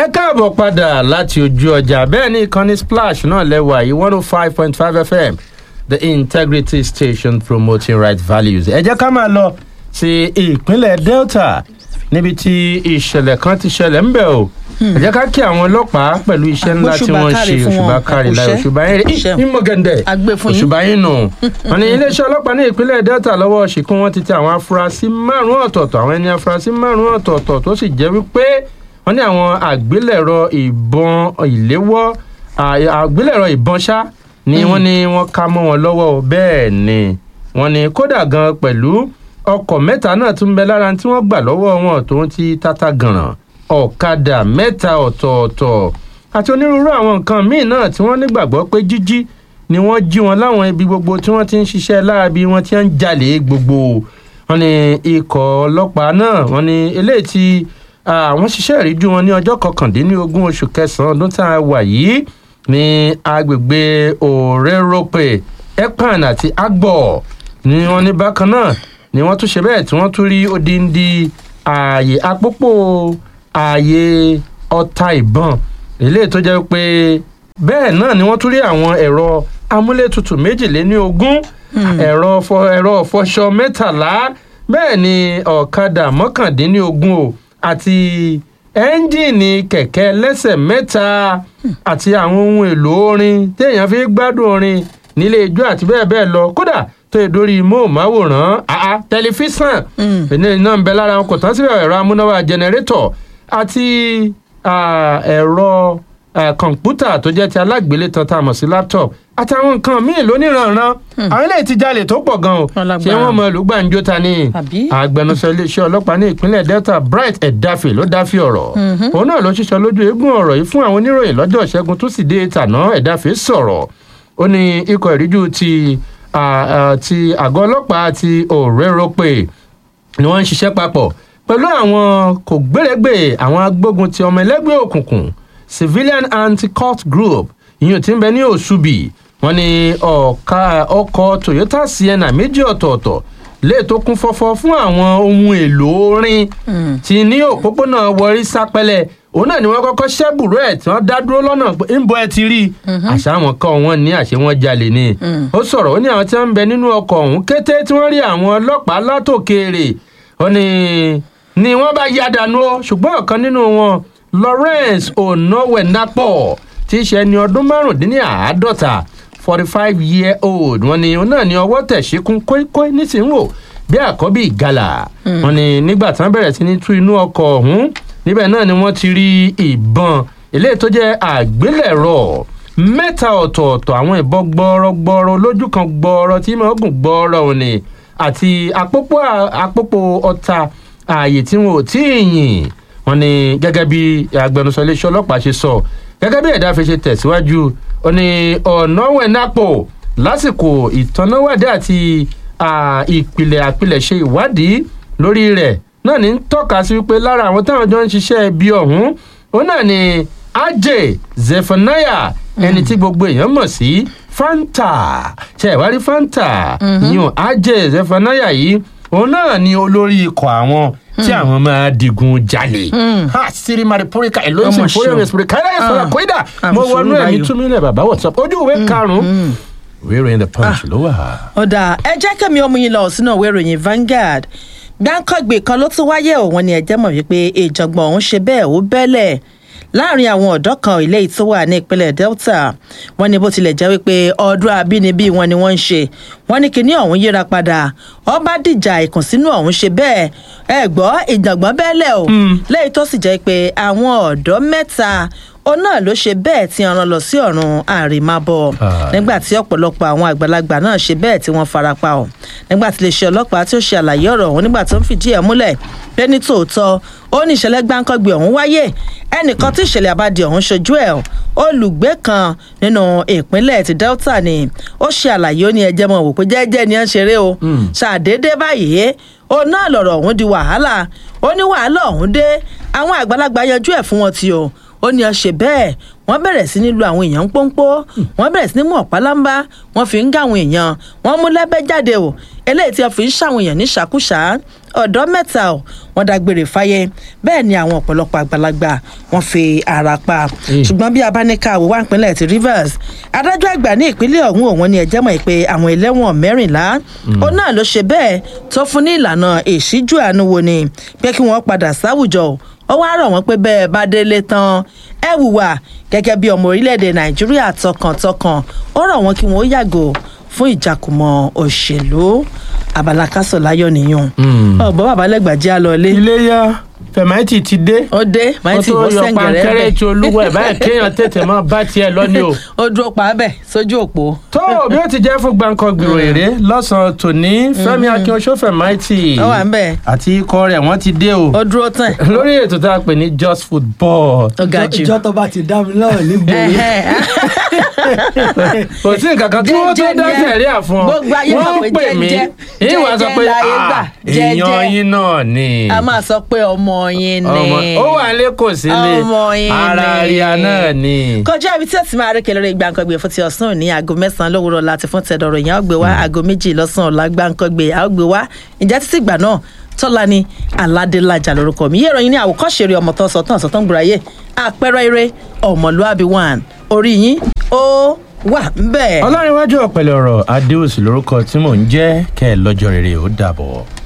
ẹ káàbọ̀ padà láti ojú ọjà bẹ́ẹ̀ ni ìkànnì splash náà lẹ́wà yìí one oh five point five fm the integrity station promoting right values. ẹ jẹ́ ká máa lọ sí ìpínlẹ̀ delta níbi tí ìṣẹ̀lẹ̀ kan ti ṣẹlẹ̀ ń bẹ̀ o ẹ jẹ́ ká kí àwọn ọlọ́pàá pẹ̀lú iṣẹ́ ńlá tí Òṣùbà wọ́n káre ṣe fún òṣùbà wọn, kárí láì àkùṣẹ́. òṣùbà yín Iṣẹ́. rí ìmọ̀gẹ̀dẹ̀ A gbé fún yín. òṣùbà yín nù. wọ́n ní iléeṣẹ́ ọlọ́pàá ní ìpínlẹ̀ delta lọ́wọ́ ṣìkún wọn ti tẹ àwọn afurasí márùn-ún ọ̀tọ̀ọ̀tọ̀ àwọn ẹni afurasí márùn-ún ọ̀tọ̀ọ̀tọ̀ tó sì jẹ́ wípé wọ́n ní àwọn àgbélẹ̀rọ ìbọn ìléwọ́ à- àgbélẹ̀rọ ìbọn ṣá ni wọ́n ní wọ́n ká mọ́ wọn lọ́wọ́ o. bẹ́ẹ̀ ni wọ́n ní kódà gan pẹ̀lú ọkọ̀ mẹ́ta náà tún bẹ lára tí wọ́n gbà lọ́wọ́ wọn tó ń ti tata gànràn ọ̀kadà mẹ́ta ọ̀tọ̀ọ̀tọ̀ àti onírúurú àwọn nǹkan míì náà tí wọ́n nígbàgbọ́ pé jíjí ni wọ́n jí wọn láwọn ibi gbogbo tí wọ́n ti ń ṣiṣẹ́ láabi wọ́n ti ń jalè gbogbo wọ́n ní ikọ̀ ọlọ́pàá náà wọ́n ní eléyìí tí àwọn ṣiṣẹ́ ìríjú wọn ní ọjọ́ kọkàndínlógún oṣù kẹsàn-án ọdún tá a wà yìí ní agbègbè òréròpè ekpan àti agbọ̀ ni wọ́n ní bákan náà ni wọ́n tún ṣe bẹ́ẹ̀ tí wọ́n tún rí odindi ààyè àpòpọ̀ ààyè ọta ìbọn eléyìí tó jẹ́ pé bẹ́ẹ̀ náà ni wọ́n tún rí àwọn ẹ̀rọ amúlétutù méjìléní ogún ẹ̀rọ fọ- ẹ̀rọ fọṣọ mẹ́tàlá bẹ́ẹ̀ ni ọ̀kadà mọ́kàndínlógún o àti ẹ́ńjìnì kẹ̀kẹ́ lẹ́sẹ̀ mẹ́ta àti àwọn ohun èlò orin téèyàn fi gbádùn orin nílé ijó àti bẹ́ẹ̀ bẹ́ẹ̀ lọ kódà tó yẹ dórí móhùnmáwòrán àá tẹlifíṣàn ìní iná ń bẹ lára wọn kò tán síbẹ̀ ẹ̀rọ amúnáwá jẹnẹrétọ̀ àti ah, ẹ̀rọ ah, kọ̀ǹpútà tó jẹ́ ti alágbélétan tá a mọ̀ sí laptop àtàwọn nǹkan míì lóníranran àwọn eléyìí ti jalè tó pọ̀ gan o Wọ́n lágbára. ṣé wọ́n mọ olùgbàǹjo ta ni Àbí? agbẹnusọ iléeṣẹ́ ọlọ́pàá ní ìpínlẹ̀ delta bright edafe ló dáfi ọ̀rọ̀ òun náà ló ṣiṣọ́ lójú eégún ọ̀rọ̀ yìí fún àwọn oníròyìn lọ́jọ́ ìṣẹ́gun tó sì dé tàná edafe sọ̀rọ̀ ó ní ikọ̀ ìríjú ti ah, ah, ti àgọ́ ọlọ́pàá ti òréròpè ni wọ́n ń ṣiṣẹ́ papọ̀ pẹ̀lú àwọn kò gbèrègbè àwọn agbógun ti ọmọ ẹlẹ́gbẹ́ òkùnkùn civilian anti-cult group ìyẹn tí ń bẹ ní òṣùbì wọn ni ọ̀ka ọkọ̀ toyota sienna méjì ọ̀tọ̀ọ̀tọ̀ lè tó kún fọ́fọ́ fún àwọn ohun èlò orin tí ní òpópónà wọrí sápẹ́lẹ̀ òun náà ni wọ́n kọ́kọ́ ṣẹ́bùrú ẹ̀ tí wọ́n dá dúró lọ́nà pé ń bọ́ ẹ ti rí i àṣà wọn kọ́ wọn ní àṣẹ wọn jalè ni ó sọ̀rọ̀ ó ní àwọn tí wọ́n ń bẹ nínú ọkọ̀ ọ̀hún kété tí wọ́n rí àwọn ọlọ́pàá látòkèèrè ó ní ni wọ́n bá ya dànù ó ṣùgbọ́n ọ̀kan nínú wọn lawrence onowenapo tí í ṣe ẹni ọdún márùndínláàádọ́ta forty five year old wọn ni òun náà ní ọwọ́ tẹ̀ ṣíkún kóíkóí nísìnyìnwó bí àkọ́bí ìgalà wọn ni nígbà tí wọ́n bẹ̀rẹ̀ sí ní tú inú ọkọ̀ ọ̀hún níbẹ̀ náà ni wọ́n ti rí ìbọn eléyìí tó jẹ́ àgbélẹ̀rọ mẹ́ta ọ̀tọ̀ọ̀tọ̀ àwọn ìbọn gbọ́ọ́rọ́gbọ́ọ́rọ́ lójú kan gbọ́ọ́rọ́ tí mo gùn gbọ́ọ́rọ́ òní àti àpòpọ̀ àpòpọ̀ ọta ààyè tí wọn ò tí ì yìn wọn ni gẹ́gẹ́ bí agbẹnusọ iléeṣẹ́ ọlọ́pàá ṣe sọ gẹ́gẹ́ bí ẹ̀dá fi ṣe tẹ̀síwájú ó ní ọ̀nàwẹ̀nàpọ̀ lásìkò ìtọ́náwádìí àti ah, ìpìlẹ̀ àpilẹ̀ṣe ìwádìí lórí rẹ̀ náà ní ń tọ́ka sí wípé lára àwọn táwọn jọ ń ṣiṣẹ́ ibi ọ̀hún òun náà ni ajay zephaniah ẹni tí gbogbo èèyàn mọ̀ sí fanta ṣe ìwárí fanta yíyan ajay zephaniah yìí òun náà ni olórí ikọ̀ àwọn tí àwọn máa digun jalè ha siri maripurika eloisi Ọmọ fúnra ṣeun. rẹ̀ káyọ̀ ẹ̀ sọ̀rọ̀ Ah. kóídà Ah, mo mo wọnú sọ̀rọ̀ ẹ̀mí báyìí. túnmílẹ̀ bàbá whatsapp ojú ìwé karùn-ún ìwé ìròyìn the punch ló wà. ọ̀dà ẹ jẹ́ kẹ́mi ọmọ yín lọ sínú ìwé ìròyìn Vanguard gbáǹkọ́gbè kan ló tún wáyé òun ni ẹ̀jẹ̀ mọ̀ wípé ìjọ̀gbọ̀n òun ṣe bẹ́ẹ̀ ó bẹ́lẹ̀ láàrin àwọn ọ̀dọ́ kan ilé tó wà ní ìpínlẹ̀ Delta wọ́n ní bó tilẹ̀ jẹ́ wípé ọdún abínibí wọn ni wọ́n ń ṣe wọ́n ní kinní ọ̀hún yíra padà ọba dìjà ìkùnsínú ọ̀hún ṣe bẹ́ẹ̀ ẹ gbọ́ ìjọ̀gbọ̀n bẹ́lẹ̀ o lẹ́yìn tó sì jẹ́ pé àwọn ọ̀dọ́ mẹ́ta òun náà ló ṣe bẹ́ẹ̀ tí ọ̀ràn lọ sí ọ̀run àrèmábọ̀ Ah. nígbà tí ọ̀pọ̀lọpọ̀ àwọn àgbàlagbà náà ṣe bẹ́ẹ̀ tí wọ́n farapa ọ̀ nígbà tí iléeṣẹ́ ọlọ́pàá tí ó ṣe àlàyé ọ̀rọ̀ ọ̀hún nígbà tó ń fìdí ẹ̀ múlẹ̀ pé ní tòótọ́ ó ní ìṣẹ̀lẹ̀ gbáǹkọ́gbé ọ̀hún wáyé ẹnìkan tí ìṣẹ̀lẹ̀ àbádì ọ̀hún ṣojú ẹ̀ olùgbé kan nínú ìpínlẹ̀ ti Delta ni ó ṣe àlàyé ó ní ẹjẹ́ mọ̀ wò pé jẹ́jẹ́ ni ẹ̀ ń ṣeré o ṣàdédé báyìí ó náà lọ̀rọ̀ ọ̀hún di wàhálà ó ní wàhálà ọ̀hún dé àwọn àgbàlagbà yanjú ẹ̀ fún wọn ti o ó ní ọṣẹ bẹ́ẹ̀ wọ́n bẹ̀rẹ̀ sí ní lu àwọn èèyàn ń pọ́npọ́ wọ́n bẹ̀rẹ̀ sí ní mú ọ̀pálámbá wọ́n fi ń gá àwọn èèyàn wọ́n mú lẹ́bẹ́ jáde o eléyìí tí wọ́n fi ń ṣàwọn èèyàn ní ṣàkúṣà ọ̀dọ́ mẹ́ta ò wọ́n dágbére fáyé bẹ́ẹ̀ ni àwọn ọ̀pọ̀lọpọ̀ àgbàlagbà wọ́n fi ara pa ṣùgbọ́n bí abáníkà wò wá ìpínlẹ̀ ti rivers adájọ́ àgbà ní ìpínlẹ̀ ọ̀hún òun ni ẹ̀jẹ̀ mọ̀ pé àwọn ẹlẹ́wọ̀n mẹ́rìnlá ó náà ló ṣe bẹ́ẹ̀ tó fún ní ìlànà ìṣíjú àánú wo ni pé kí wọ́n padà sáwùjọ ó wá rọ̀ wọ́n pé bẹ́ẹ̀ bá délé tán ẹ wùwà gẹ́gẹ́ bí ọmọ orílẹ̀-èdè nàìjíríà tọkàntọkàn ó rọ̀ wọ́n kí wọ́n yàgò fún ìjàkùmọ̀ òṣèlú abala kásọ̀ láyọ̀ nìyàn ọ̀bọ̀ babalẹ́gbàjẹ́ àlọ́lé iléyà fẹ̀máìtì ti dé ó dé ó máa ti tó bọ́ yọ sẹ́ǹgẹ̀rẹ́ pankẹ́rẹ́ bẹ̀ tí olúwa ẹ̀ báyìí kéèyàn tètè máa bá tiẹ̀ lọ ni o. ó dúró pa á bẹ̀ sójú òpó. tó o bí ó ti jẹ́ fún gbàǹkan gbèrò èrè lọ́sàn-án tòní fẹ́mi akínọṣó fẹ̀máìtì ó wà ń bẹ̀ àti ikọ̀ rẹ̀ wọ́n ti dé o ó dúró tán lórí ètò tá a pè ní just football ó ga jù. ìjọ tó bá ti dá mi náà nígboro kò sí nǹkan kan tí wọ́n tó Jẹ́jẹ́ dá ni ẹ. sẹ̀ríà fún ọ Gbogbo ayé mọ̀ wọ́n pé pè mí jẹ́jẹ́, ìwà sọ jẹ́jẹ́ pé láyé gbà, "Ah, jẹ́jẹ́." èèyàn yín náà ni a máa sọ pé ọmọ yín ni. ọmọ ó wà lé kò sílé Ọmọ yín ara ni. ríà náà ni. kọjá ibi tí ẹ ti máa rékè lórí gbàǹkangbè fún ti ọ̀sán òní aago mẹ́sàn-án lówùrọ̀ láti fún tẹ̀dọ̀rọ̀ ìyẹn àgbè wá aago méjì lọ́sàn-án ọ̀la gbàǹkangbè àgbè wá ìjà títí ìgbà náà tọ́lá ni aládélájà lórúkọ mi yẹ́rọ yín ní àwòkọ́ṣe eré ọmọ tó sọ tán sọ tán gbùráyè àpẹẹrẹ eré ọmọlúàbí one orí yín ó wà ń bẹ́ẹ̀. ọlọ́rinwájú ọ̀pẹ̀lẹ̀ ọ̀rọ̀ adéòsì lórúkọ tí mò ń jẹ́ kẹ́ ẹ lọ́jọ́ rere ó dàbọ̀.